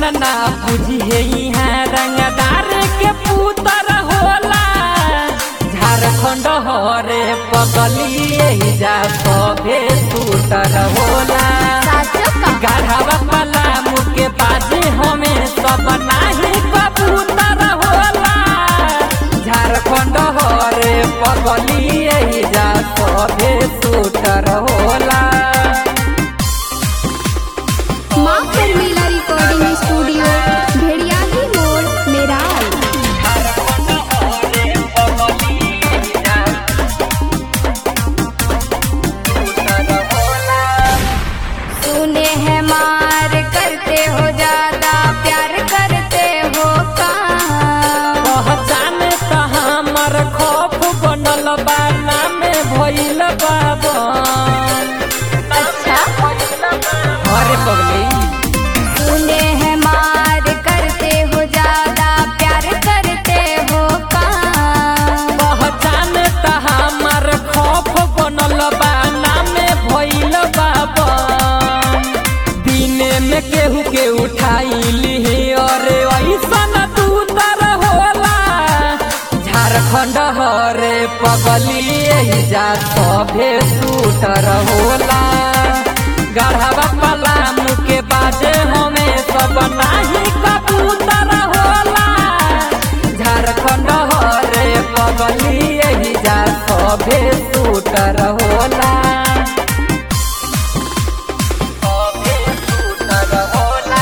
ना बुझी है यहाँ रंगदार के पुतर होला झारखंड हरे पगली जा सभे सुतर होला साचो का गढ़वा पलामू के बाजे हमें सब नाही कबूतर होला झारखंड हरे पगली जा सभे सुतर होला माँ शर्मिला रिकॉर्डिंग स्टूडियो भेड़ियाही मोड़ मेराल सुने हैं मार करते हो ज्यादा प्यार करते हो कहाँ पहचान त हमर खौफ बनल बा नामे भइल बाबन अच्छा अरे पगली सुने हैं मार करते हो ज्यादा प्यार करते हो कहाँ पहचान त हमर खौफ बनल बा नामे भइल बाबन दिने में केहू के उठाइली अरे ऐसन दूतर होला झारखंड हरे पगली जा सभे सूटर होला गढ़वा पलामू के बाजे हमें सब नाही कबूतर होला झारखंड हरे पगली जा सभे सूटर होला सभे सूटर होला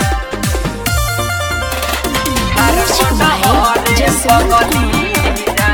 झारखंड हरे पगली जा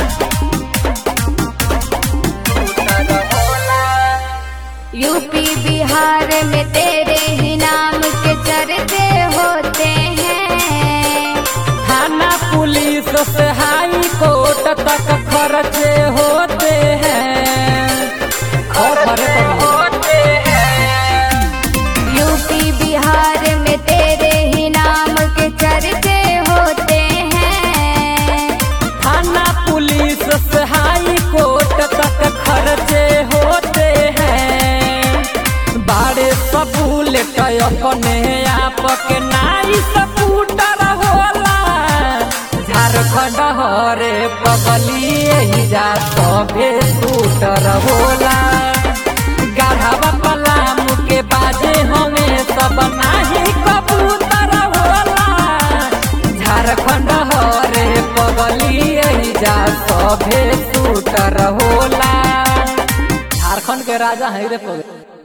सूटर होला यूपी बिहार में तेरे ही नाम के चर्चे होते हैं थाना पुलिस से हाई कोर्ट तक खर्चे होते हैं खर्चे होते हैं यूपी बिहार में तेरे ही नाम के चर्चे होते हैं थाना पुलिस से हाई कोर्ट तक खर्चे होते हैं बाड़े सबूल अपने आप के नाई सपूटर होला झारखंड हरे पगली जा सभे सूटर होला गढ़वा पलामू के बाजे हमें सब नाही कबूतर होला झारखंड हरे पगली जा सभे सूटर होला झारखंड के राजा है रे पगली